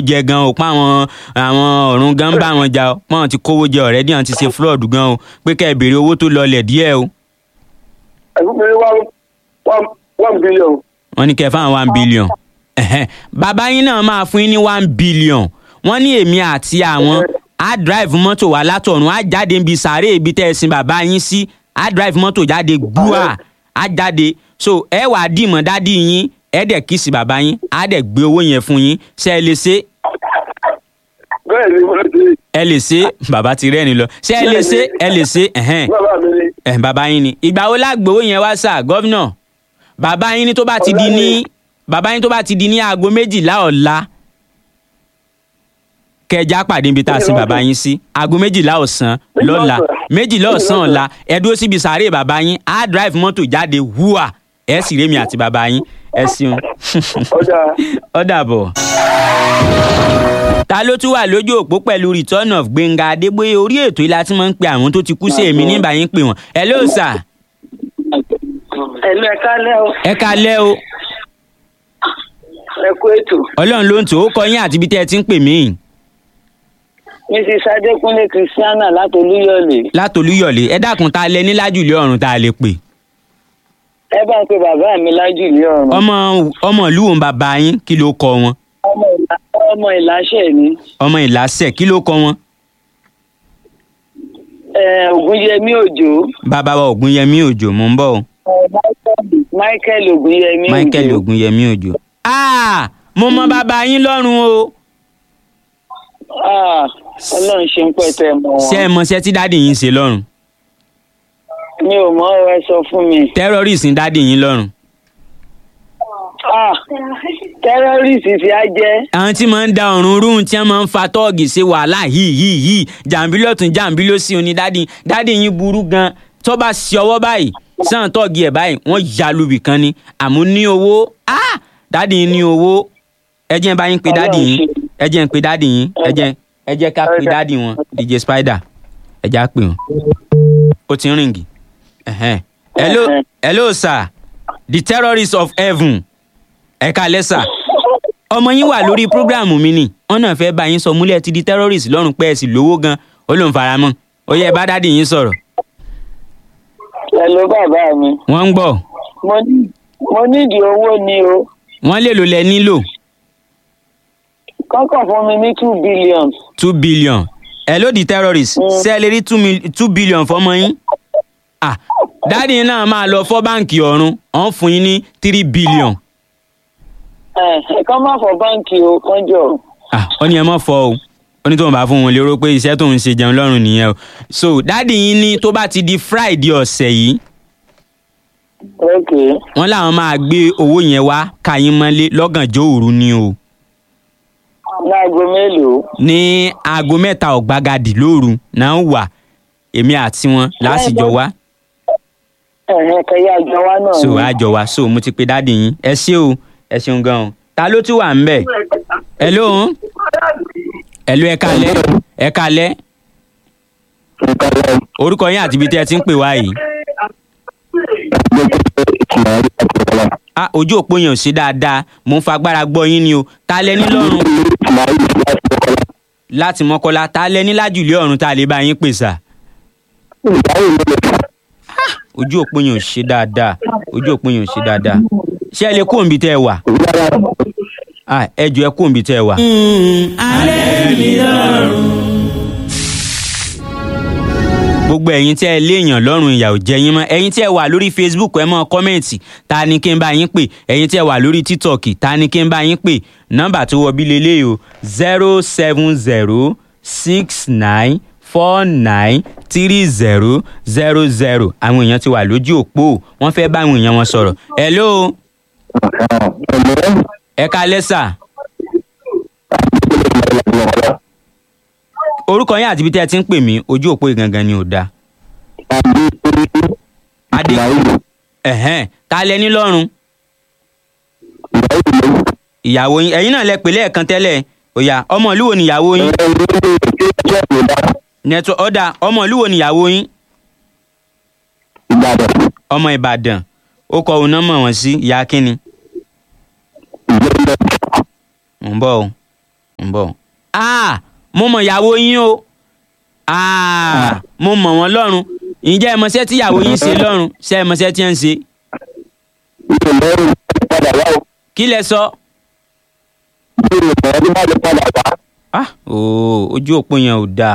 jẹ gan o pa àwọn àwọn ọ̀run gan ń bá wọn jà o pọ́n ti kówó jẹ ọ̀rẹ́dì àwọn ti ṣe fraud gan o pé kẹ́ ẹ béèrè owó tó lọlẹ̀ díẹ̀ o ẹ̀fún mi one one one billion. wọ́n ní kẹ́ ẹ fáwọn one billion Ẹ̀hẹ́n. bàbá yín náà máa fún yín ní one billion wọ́n ní èmi àti àwọn á drive mọ́tò wá látọ̀run á jáde níbi sàárè ibi tẹ́ ẹ sin bàbá yín sí á drive mọ́tò jáde gbúà á jáde so ẹ wàá dìmọ̀ dádì yín ẹ dẹ̀ kí sí bàbá yín á dẹ̀ gbé owó yẹn fún yín ṣé ẹ lè ṣe bẹ́ẹ̀ ni mo ti ẹ lè ṣe bàbá ti rẹ́ni lọ ṣé ẹ lè ṣe ẹ lè ṣe ẹ̀hẹ́n bàbá mi ni. ẹ̀ bàbá yín ni ìgbà wo lágbowó yẹn wá sà gọ́vnà bàbá yín ní tó bá ti di ní bàbá yín tó bá ti di ní aago méjìlá ọ̀la kẹjá pàdé níbi tá a sin bàbá yín sí aago méjìlá ọ̀sán lọ́la méjìlá ọ̀sán ọ̀la ẹ dúró síbi sàárè bàbá yín á drive mọ́tò jáde wúà ẹ sì rémi àti bàbá yín ẹ ṣeun ọjà ó dàbọ̀. ta ló tún wà lójú òpó pẹ̀lú return of gbẹ̀ngà adébóyè orí ètò ìlà tí wọ́n ń pe àwọn tó ti kú sí èmi nígbà yín pè wọ́n hello sir ẹ̀lú ẹ̀ka lẹ́ o ẹ kalẹ́ o ẹ kú ètò ọlọ́run ló ń tò ó kọ yín àti ibi tẹ́ ẹ ti ń pè mí mrs adékúnlé christiana látolúyọ̀lé látolúyọ̀lé ẹ dákun ta lẹ ní lájùlé ọ̀run tá a lè pè ẹ bá ń pe bàbá mi lájùlé ọ̀run ọmọ ọmọ ìlú òun bàbá yín kí ló kọ wọn ọmọ ìlà ọmọ ìláṣẹ ni ọmọ ìlàsẹ̀ kí ló kọ wọn ẹ ògúnyẹmí òjò bàbá wa ògúnyẹmí òjò mò ń bọ̀ o michael ògúnyẹmí òjò michael ògúnyẹmí òjò. ah mo mọ bàbá yín lọ́rùn o Ah, ọlọ́run ṣe ń pẹ̀tẹ́ mọ́ ṣé ẹ wọn mọṣẹ́ tí dáàdì yín ṣe lọ́rùn mi ò mọ ọ ẹ sọ fún mi terrorist ń dáàdì yín lọ́rùn. Ah, tẹ́rọ́rìsì ti á jẹ́ àwọn tí máa ń da ọ̀run rúùn tí wọ́n máa ń fa tọ́ọ̀gì ṣe wàhálà yìí yìí yìí jàǹbí lọ́tún jàǹbí ló sí oní dádì dádì yín burú gan tó bá ṣe ọwọ́ báyìí sàn tọ́ọ̀gì ẹ̀ báyìí wọ́n ya lubì kan ni àmọ́ ní owó ah dádì yín ní owó ẹ jẹ́ n bá yín pe dádì yín ẹ jẹ́ n pe dádì yín ẹ jẹ́ ẹ jẹ́ ká pe dádì wọn dj spider ẹ já pè wọn ó ti ń rìngì ẹ̀hẹ́n. hello hello sir the terrorist of heaven ẹ káalẹ́ sà ọmọ yín wà lórí prógráàmù mi ni wọn náà fẹ́ bá yín sọ múlẹ̀ ti di terrorist lọ́rùn pé ẹ sì lówó gan ó lóun fara mọ́ ó yẹ bá dádì yín sọ̀rọ̀ ẹ ló bàbá mi wọ́n ń gbọ́ mo ní mo nídìí owó ni o wọ́n lè lò lẹ nílò kọ́kàn fún mi ní two billion two billion ẹ ló di terrorist ṣé ẹ lè rí two mil- two billion fọmọ yín ah dádì yín náà máa lọ fọ́ báǹkì ọ̀run ọ̀n fún yín ní three billion ẹ ẹ kàn má fọ báǹkì o kánjọ ah ó ní ẹ mọ̀ fọ́ o ó ní tóun bá fún wọn lérò pé iṣẹ́ tóun ṣe jẹun lọ́rùn nìyẹn o so dádì yín ní tó bá ti di friday ọ̀sẹ̀ yìí ok wọ́n làwọn máa gbé owó yẹn wá káyín mọ́lé lọ́gànjọ́ òru ni o láago mélòó ní aago mẹ́ta ọ̀gbagadì lóru náà wà èmi àti wọn lásìjọ wá ẹ̀hìn kẹyà àjọ wa náà so ni. àjọ wá so mo ti pe dáàdì yín ẹ ṣé o ẹ ṣeun gan o ta ló tún wà ń bẹ̀ ẹ lóhùn ẹ ló ẹ kalẹ́ ẹ kalẹ́ orúkọ yín àti ibi tí ẹ ti ń pè wá yìí ah ojú òpó yẹn ò ṣe dáadáa mo ń fagbára gbọ́ yín ni o ta lẹ ní lọ́rùn láti mọ́kọ́lá ta lẹ ní lájùlé ọ̀run tá a lè bá yín pè sà ojú òpó yẹn ò ṣe dáadáa ojú òpó yẹn ò ṣe dáadáa ṣé ẹ lè kó òǹbí tẹ́ ẹ wà Ah, ẹ jọ ẹ kó òǹbí tẹ́ ẹ wà. gbogbo ẹ̀yin tí ẹ léèyàn lọ́rùn ìyà ò jẹ yín mọ́ ẹ̀yin tí ẹ wà lórí facebook ẹ mọ́ kọ́mẹ̀ntì ta ni kí n bá yín pè ẹ̀yin tí ẹ wà lórí tiktok ta ni kí n bá yín pè nọ́mbà tó wọ bí lélẹ́yìí o zero seven zero six nine four nine three zero zero zero àwọn èèyàn ti wà lójú òpó wọ́n fẹ́ bá àwọn èèyàn wọn sọ̀rọ̀ hello ẹ kalẹ́ sà orúkọ yín àti ibi tí ẹ ti ń pè mí ojú òpó yìí gangan ni ò dáa adé ẹ̀hẹ́n ta lẹ ní lọ́rùn ìyàwó yín ẹ̀yin náà lẹ pè lẹ́ẹ̀kan tẹ́lẹ̀ òyà ọmọ ìlú wo ni ìyàwó yín nẹtọ ọdà ọmọ ìlú wo ni ìyàwó yín ọmọ ìbàdàn ó kọ òun náà mọ̀ wọ́n sí ìyá kínni mò ń bọ̀ o ń bọ̀ ah mo mọ̀ ìyàwó yín o ah mo mọ̀ wọ́n lọ́rùn ǹjẹ́ ẹ mọṣẹ́ tí ìyàwó yín ṣe lọ́rùn ṣé ẹ mọṣẹ́ tí ẹ ń ṣe mi ò lọ́rùn padà wá o kí lẹ sọ. mi ò mọ̀ ọdún bá lè padà wá. ah ooo ojú òpó yẹn ò dáa.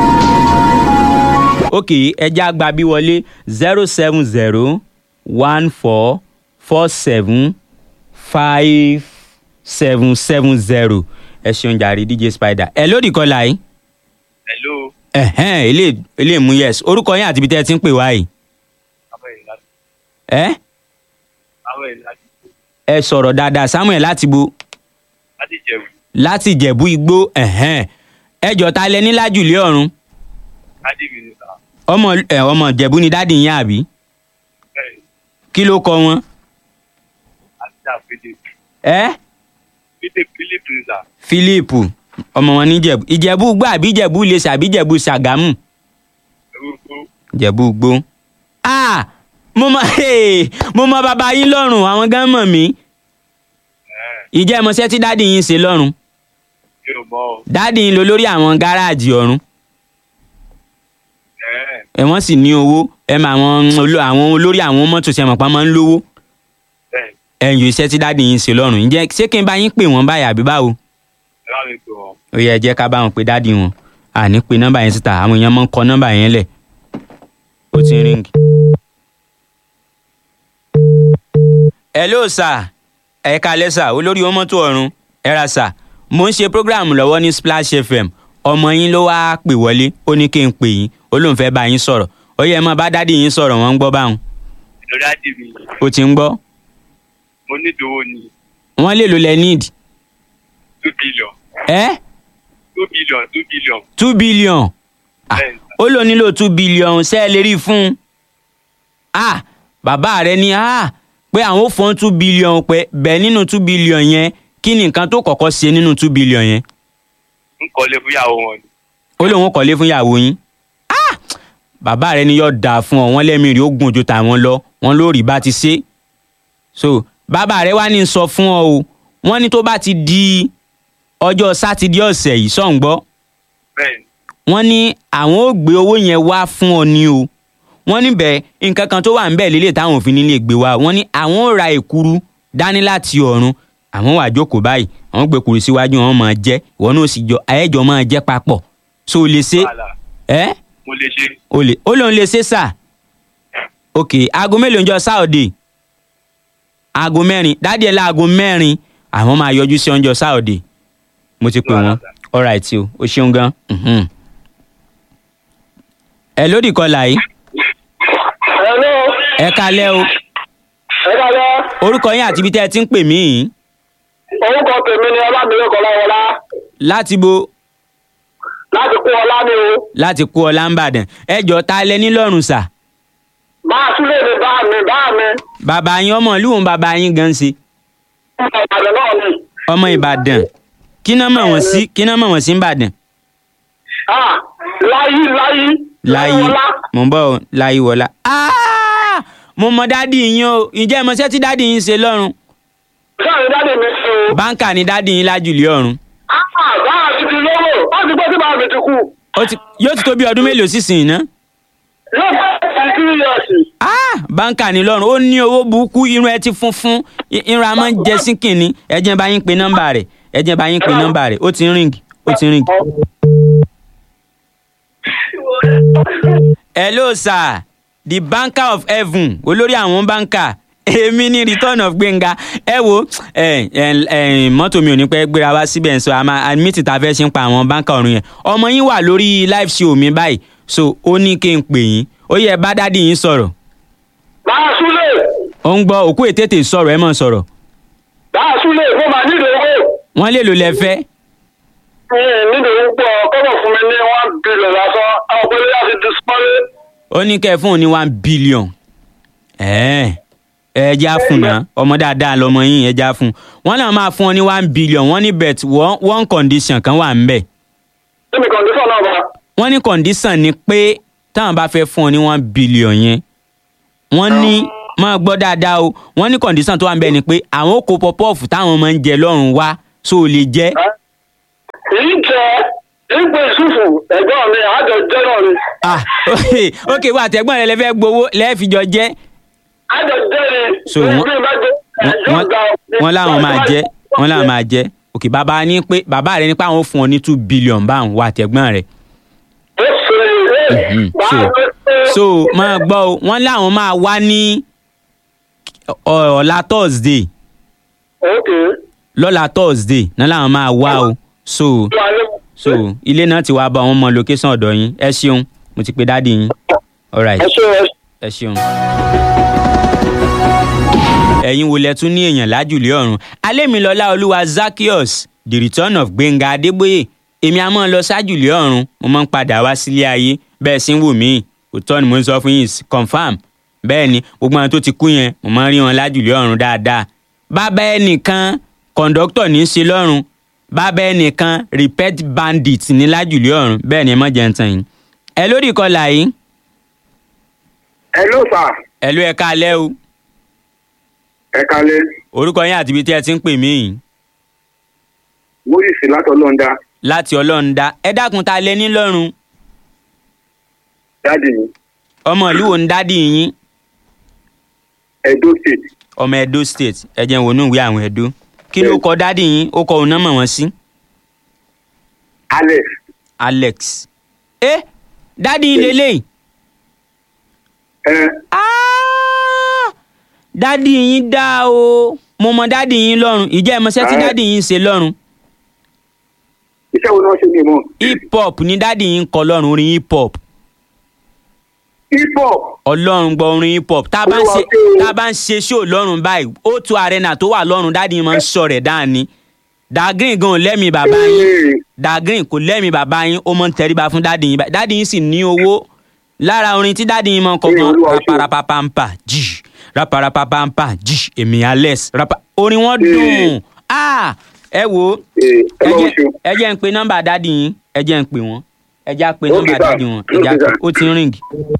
ok ẹja àgbà bí wọlé zero seven zero one four four seven five seven seven zero ẹ ṣeun jàre dj spider ẹ lódì kọlà yìí hello ẹhẹn ilé ilé mú yes orúkọ yín àti ibi tẹ́ ẹ ti ń pè wá yìí àwọn èèyàn láti ẹ àwọn èèyàn láti ẹ sọ̀rọ̀ dáadáa samuel láti bo láti jẹ̀bù láti ìjẹ̀bú igbó ẹ̀hẹ́n ẹjọ́ ta lẹ ní lájùlé ọ̀run láti mínísà ọmọ ẹ ọmọ ìjẹ̀bú ni dáàdì yín àbí bẹ́ẹ̀ ni kí ló kọ wọn. àti àpèjẹ ẹ pété philip nìsà philip ọmọ wọn ní ìjẹ̀bú ìjẹ̀bú gbọ́ àbí ìjẹ̀bú lèṣà àbí ìjẹ̀bú ṣàgámù orúkọ ìjẹ̀bú gbó. ah mo mọ hey, mo mọ bàbá yín lọ́rùn àwọn gan mọ̀ mí ìjẹ́ ìmọ̀ṣẹ́ tí dáàdì yín ṣe lọ́rùn mi ò mọ ọ dáàdì yín lọ lórí àwọn gáràjì ọ̀run ẹ ẹ wọ́n sì ní owó ẹ mọ àwọn olo- àwọn olórí àwọn mọ́tò ṣe mọ̀ pa máa ń lówó bẹ́ẹ̀ ẹ̀yìn iṣẹ́ tí dáàdì yín ṣe lọ́rùn ǹjẹ́ ṣé kí n bá yín pè wọ́n báyìí àbí báwo ẹ bá mi pè wọn ó yẹ ẹ jẹ́ ká bá wọn pe dáàdì wọn àní pe nọ́mbà yẹn síta àwọn èèyàn máa ń kọ nọ́mbà yẹn lẹ̀ ó ti ń ríǹgì. hello sir ẹ kalẹ́ sà olórí ọmọtò ọ̀run ẹ ra sà mo ń ṣe program lọ́wọ́ ní splash fm ọmọ yín ló wáá pè wọlé ó ní kí n pè yín ó lóun fẹ́ bá yín sọ̀rọ̀ ó yẹ ẹ máa bá dádì yín sọ̀rọ̀ wọ́n ń gbọ́ báwọn lórí àdì mi ó ti ń gbọ́ mo ní ìdòwò ní wọ́n lè lo lẹ need two billion ẹ two billion two billion two billion Ah, bẹ́ẹ̀ ni ó lò nílò two billion ṣe é lè rí i fún un ah bàbá rẹ ní ah pé àwọn ò fọ́n two billion pé bẹ́ẹ̀ nínú two billion yẹn kí ni nǹkan tó kọ́kọ́ ṣe nínú two billion yẹn ń kọ́lé fún ìyàwó wọn ni ó lóun kọ́lé fún ìyàwó yín ah bàbá rẹ ní yóò dáa fún ọ wọn lẹ́mìí rí ó gùn ju tàwọn lọ wọn lórí bá ti ṣe so bàbá rẹ wá ní sọ fún ọ o wọn ní tó bá ti di ọjọ́ sátidé ọ̀sẹ̀ yìí sọ̀ǹgbọ́ bẹ́ẹ̀ ni wọ́n ní àwọn ò gbé owó yẹn wá fún ọ ní o wọ́n níbẹ̀ nǹkan kan tó wà níbẹ̀ lélẹ̀ táwọn òfin nílé gbé wá wọ́n ní àwọn ò ra èkuru dání láti ọ̀run àwọn wà jókòó báyìí àwọn gbé kuru síwájú wọn máa jẹ ìwọ náà sì jọ ayẹjọ máa jẹ papọ̀ so o lè ṣe wàhálà ẹ mo lè ṣe o lè ó lóun lè ṣe sà ok aago mélòó ń jọ sáòdè aago mẹ́rin dádì ẹ̀ láago mẹ́rin àwọn máa yọjú sí ọjọ́ sáòdè mo ti pè wọ́n alright o o ṣeun gan. mhm. ẹ lódì kọlà yìí hello ẹ kalẹ́ o ẹ dáadáa orúkọ yín àti ibi tẹ́ ẹ ti ń pè mí yìí orúkọ tèmi ni ọlámilẹ́kọ̀ ọláwọlá láti bo láti kú ọlá ni o láti kú ọlá ń bàdàn ẹ jọ ta lẹ ní lọ́rùn sà bá a tún lè ní bá mi bá mi bàbá yín ọmọ ìlú òun bàbá yín gan ṣe ọmọ ìbàdàn náà ni ọmọ ìbàdàn kí náà mọ̀ wọ́n sí kí náà mọ̀ wọ́n sí ń bàdàn ah láyé láyé láyé ọlá mò ń bọ̀ ọ́, láyé wọlá. Ah! mo mọ dádì yín o ǹjẹ́ ẹ mọṣẹ́ tí dádì yín ṣe lọ́rùn sáà ní dáàdì mi ṣe o báńkà ni dádì yín lájùlé ọ̀run ah bá a ti ti lówó ó ti gbé tí bá a mi ti kú Ó ti- yóò ti tó bí ọdún mélòó sísìn iná. yóò fẹ́ ti three years Ah! báńkà ni lọ́run ó ní owó burúkú irun ẹ ti funfun i- irun a máa ń jẹ sí kìnní ẹ jẹ́ n bá yín pe nọ́mbà rẹ̀ ẹ jẹ́ n bá yín pe nọ́mbà rẹ̀ ó ti ń ríǹgì ó ti ń ríǹgì. hello sir the banker of heaven olórí àwọn báńkà èmi ní return of gbẹ̀ngà ẹ wo ẹ ẹ ẹ mọ́tò mi ò ní pẹ́ gbéra wá síbẹ̀ ń sọ àmà admit ta fẹ́ ṣe ń pa àwọn báńkà ọ̀run yẹn ọmọ yín wà lórí live show mi báyìí so ó ní kí n pè yín ó yẹ bá dádì yín sọ̀rọ̀ bá a súlẹ̀ ó ń gbọ́ òkú ètètè sọ̀rọ̀ ẹ mọ̀ sọ̀rọ̀ bá a súlẹ̀ mo máa nílò owó wọ́n lè lò lẹ́fẹ́ nílò owó pọ̀ kọ́bọ̀ fún mi ní one billion lásán àwọn pẹ̀lú láti display ó ní kẹ́ ẹ fún òun ní one billion ẹ̀ẹ́ ẹ já fún náà ọmọ dáadáa lọmọ yín ẹ já fún wọn náà máa fún ọ ní one billion wọ́n ní bet one one condition kan wà ń bẹ̀ níbi kọ̀ǹdíṣọ̀ náà bá wọ́n ní condition ni pé táwọn bá fẹ́ fún ọ ní one billion yẹn wọ́n ní máa gbọ́ dáadáa o wọ́n ní condition tó wà ń bẹ̀ ni pé àwọn kò pọpọ́ọ̀fù táwọn máa ń jẹ lọ́rùn wá so ò lè jẹ́ ipò ìṣùfù ẹ̀gbọ́n mi àjọ jẹ́ náà ni ah ok wà àtẹ̀gbọ́n rẹ lẹ fẹ́ gbowó lẹ́ẹ̀fìjọ jẹ́ àjọ jẹ́ ni So, bí wọ́n- bí bá jẹ́ ẹjọ́ wọ́n gba wọ́n láwọn máa jẹ́ wọ́n láwọn máa jẹ́ ok bàbá ní pé bàbá rẹ ní pé àwọn fún ọ ní two billion báwọn wà àtẹ̀gbọ́n rẹ ó ṣe é Mhm. bá So- a so máa gbọ́ o wọ́n láwọn máa wá ní ọ- ọ̀la thursday ok lọ́la thursday náà làwọn máa wá o so so ilé náà ti wá bá wọn mọ location ọ̀dọ̀ yín ẹ ṣeun mo ti pe dáàdi yín alright ẹ ṣe ẹ ẹ ṣeun. ẹ̀yin wo lẹ tún ní èèyàn lájùlé ọ̀run alémilọ́lá olúwa zakios the return of gbẹ̀ngà adébóyè èmi a máa lọ sájùlé ọ̀run mo máa ń padà wá sílé ayé bẹ́ẹ̀ sì ń wù mí òótọ́ ni mo ń sọ fún yín confam bẹ́ẹ̀ ni gbogbo àwọn tó ti kú yẹn mo máa ń rí wọn lájùlé ọ̀run dáadáa bàbá ẹnìkan kọ̀ǹdọ́tọ̀ ní í ṣe lọ́run bàbá ẹnìkan repet bandit ní lájùlé ọ̀run bẹ́ẹ̀ ni ẹ mọ̀ jẹ́ ń tàn yín ẹ lórí ìkọlà yìí ẹ ló sà ẹ ló ẹ káalẹ́ o ẹ kalẹ orúkọ yín àti ibi tí ẹ ti ń pè mí yìí moses látọ lọńdà láti ọlọ́run dá ẹ dákun ta lẹ ní lọ́rùn dáàdì mi ọmọ ìlú wo ń dádì yín edo state ọmọ edo state ẹ jẹ́ n wò ní ìwé àwọn edo kí ló kọ dádì yín ó kọ òun náà mọ̀ wọ́n sí alex alex ẹ dádì yín lélẹ́yìí ẹ Ah! dádì yín dá o mo mọ dádì yín lọ́rùn ìjẹ́ ẹ mọṣẹ́ tí Ah. dádì yín ń ṣe lọ́rùn iṣẹ́ wo ni wọ́n ṣe ní ìmọ̀ hip hop ni dádì yín ń kọ lọ́rùn orin hip hop hip hop ọlọ́run gbọ́ orin hip hop tá a bá ń Olúwa ṣe ṣe o. tá a bá ń ṣe ṣó lọ́rùn báyìí ó tu arena tó wà lọ́rùn dáàdi yín máa ń sọ rẹ̀ dáàni dagrin gan ò lẹ́mìí bàbá yín Ee, dagrin kò lẹ́mìí bàbá yín ó máa ń tẹríba fún dáàdi yín báyìí dáàdi yín sì ní owó lára orin tí dáàdi yín máa ń kọ Ee, gan Olúwa ṣe o. raparapapampa jì raparapapampa jì èmi alex rapa orin wọn Ee. dùn ah ẹ wo ee, ẹ Ọlọ́run jẹ́ ṣe o. ẹ jẹ́ ń pe nọ́mbà dáàdi yín ẹ jẹ́ ń pe wọ́n ẹ já pe Okay, nọ́mbà sir. dáàdi wọn ẹ já Okay, pe sir. ó ti ń ring.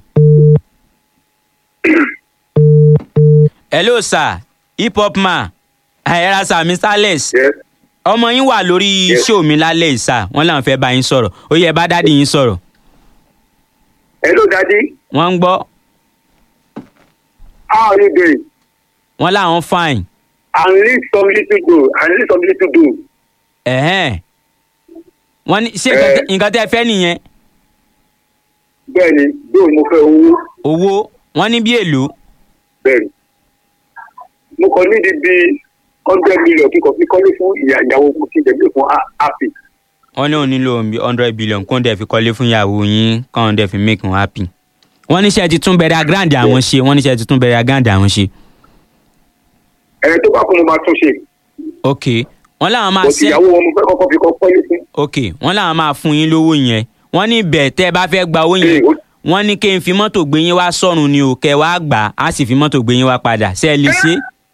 hello sir hip hop man ayẹra sir mr alex Yes. ọmọ yín wà lórí Yes. show mi lálẹ́ yìí sir wọ́n làwọn fẹ́ bá yín sọ̀rọ̀ ó yẹ bá dáàdi yín sọ̀rọ̀ hello daddy wọ́n ń gbọ́ how are you doing wọ́n làwọn fine i need some little do i need some little do ẹ̀hẹ́n wọ́n ní ṣé nǹkan tẹ́- nǹkan tẹ́ ẹ fẹ́ nìyẹn bẹ́ẹ̀ ni bí mo fẹ́ owó owó wọ́n ní bí èlò bẹ́ẹ̀ ni mo kàn nídìí bí hundred million kíkọ fi kọ́lé fún ìyá ìyàwó mo ti dẹ̀ bí fún a- happy wọ́n ní òun nílò bí hundred billion kó ń dẹ̀ fi kọ́lé fún ìyàwó yín kó ń dẹ̀ fi make wọn happy wọ́n ní ṣe ti tún bẹ̀rẹ̀ grand àwọn ṣe wọ́n ní ṣe ti tún bẹ̀rẹ̀ grand àwọn ṣe ẹ tó bá kún mo máa tún ṣe ok wọ́n làwọn máa mo ti ṣe ìyàwó wọn mo fẹ́ kọ́kọ́ fi kọ́ kọ́lé fún ok wọ́n làwọn máa fún yín lówó yẹn wọ́n ní bẹ́ẹ̀ tẹ́ ẹ bá fẹ́ gba owó yẹn Ee, ó- wọ́n ní kí n fi mọ́tò gbé yín wá sọ́run ni ò kẹ́ wá gbà á sì fi mọ́tò gbé yín wá padà ṣé ẹ lè ṣe.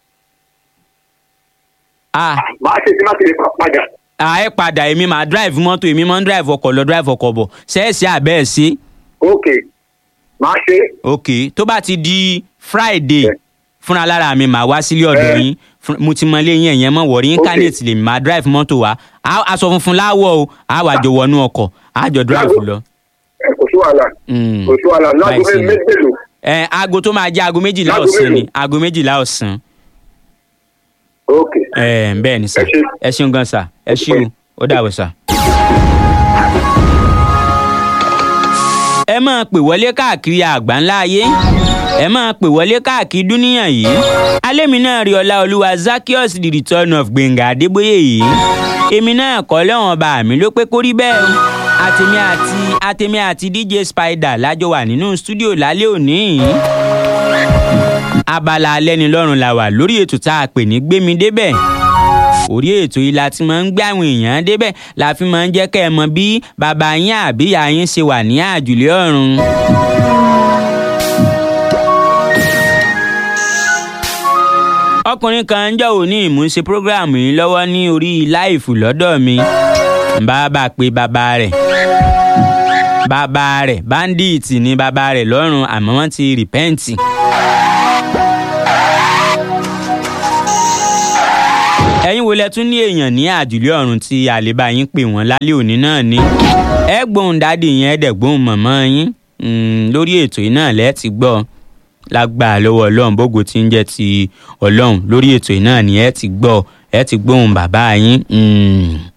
ah màá ṣe tí má ti lè pa padà ah ẹ padà èmi máa drive mọ́tò èmi máa ń drive ọkọ̀ lọ drive ọkọ̀ bọ̀ ṣé ẹ ṣe àbẹ́ ẹ ṣe. ok màá ṣe ok tó bá ti di friday Yeah. fúnra lára mi màá wá sílé ọ̀dọ̀ Eh. yín Fún- mo ti mọ ilé yín ẹ̀yẹn mọ̀ wọ̀rí incarnate lèmi máa drive mọ́tò wá Á- aṣọ funfun láwọ̀ o á wà jọ wọnú ọkọ̀ á jọ drive Lágbo- lọ. ẹ kò sí wàhálà Mm. kò sí wàhálà lágbo Báyìí sí ni. mélòó ẹ aago tó máa jẹ́ aago méjìlá Láago ọ̀sán ni mélòó? aago méjìlá ọ̀sán ok ẹ bẹ́ẹ̀ ni sà Ẹ ṣé. ẹ ṣeun gan sà ẹ ṣeun ó dàbọ̀ sà. ẹ máa pè wọlé káàkiri àgbáńlá ayé ẹ máa pè wọlé káàkiri dúníyàn yìí alẹ́mi náà rí ọlá olúwa zakios the return of gbẹ̀ngà adébóyè yìí èmi náà kọ́ lẹ́wọ̀n bá mi ló pé kó rí bẹ́ẹ̀ o àtèmi àti àtèmi àti dj spider lájọ wà nínú stúdíò lálẹ́ òní yìí abala alẹ́nilọ́rùn la wà lórí ètò tá a pè ní gbémi débẹ̀ orí ètò yìí la ti máa ń gbé àwọn èèyàn débẹ̀ la fi máa ń jẹ́ kẹ́ ẹ mọ bí bàbá yín àbí ìyá yín ṣe wà ní àjùlé ọ̀run. ọkùnrin kan ń jọ òní ìmúṣe prógráàmù yìí lọ́wọ́ ní orí láìfù lọ́dọ̀ mi ń bá bá pe bàbá rẹ̀ bàbá rẹ̀ báńdíìtì ni bàbá rẹ̀ lọ́rùn àmọ́ wọ́n ti rìpẹ́ǹtì. ẹ̀yin ẹ̀yin wo lẹ tún ní èèyàn ní àjùlé ọ̀run tí àlébá yín pè wọ́n lálẹ́ òní náà ni ẹ gbóhùn dádì yẹn ẹ dẹ̀ gbóhùn mọ̀mọ́ yín Mm, lórí ètò yìí náà lẹ́ẹ̀ ti gbọ́ lágbára lọ́wọ́ ọlọ́run bógo tí ń jẹ́ ti ọlọ́run lórí ètò yìí náà ni ẹ ti gbọ́ ẹ ti gbóhùn bàbá yín. Mm